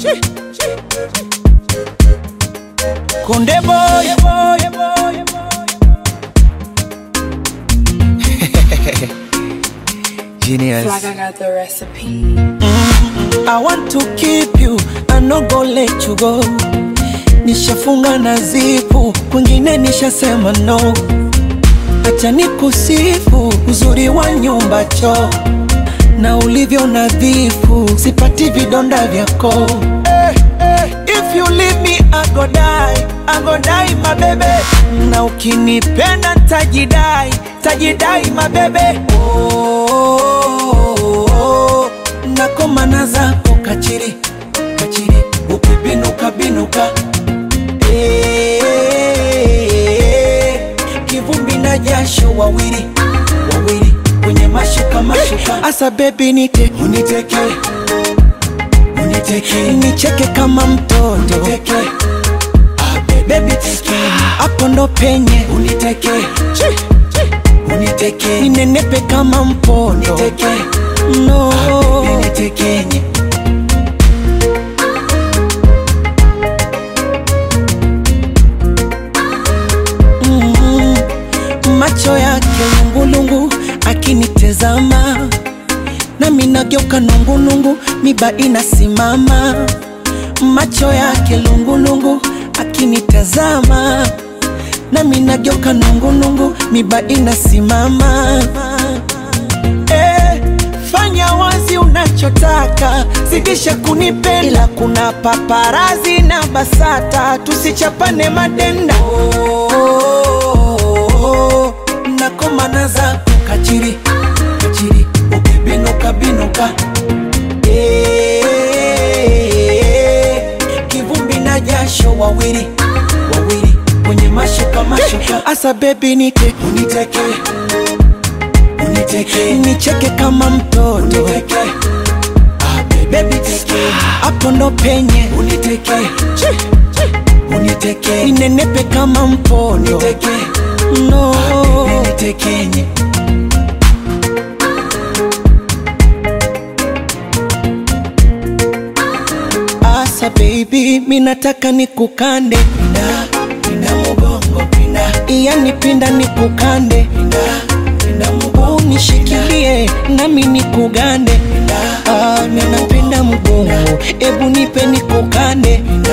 Konde boy, boy, boy, Genius. Like I got the recipe. I want to keep you, I no go let you go. Nishafunga na zipu, kwingine nishasema no. Acha nikusifu uzuri wa nyumba choo na ulivyo nadhifu, sipati vidonda vyako. Eh, eh, If you leave me I go die, I go die my baby. Na ukinipenda tajidai, tajidai my baby. Oh, oh, oh, nakomana zako kachiri, kachiri, ukibinuka binuka Eh, kivumbi na jasho wawili wawili kwenye mashuka mashuka, asa bebi nite uniteke uniteke nicheke kama mtoto uniteke bebi teke hapo ndo penye uniteke uniteke ninenepe kama mpondo uniteke no unitekenye mm, macho yake lungulungu akinitezama nami nageuka nungulungu miba inasimama macho yake lungulungu akinitazama nami nageuka nungulungu miba inasimama eh, fanya wazi unachotaka zidisha kunipenda ila kuna paparazi na basata tusichapane madenda oh, oh, oh, nakomana zako kachiri kachiri ukibinuka binuka Eh, kivumbi na jasho wawili wawili kwenye mashuka mashuka asa bebi nite uniteke uniteke nicheke kama mtoto uniteke bebi teke hapo ndo penye uniteke uniteke ninenepe kama mpondo uniteke no unitekenye Asa baby, minataka nikukande pinda, pinda mubongo pinda, yani pinda nikukande pinda, pinda mubongo unishikilie nami nikugande pinda, ah, minapenda mgongo, ebu nipe nikukande pinda,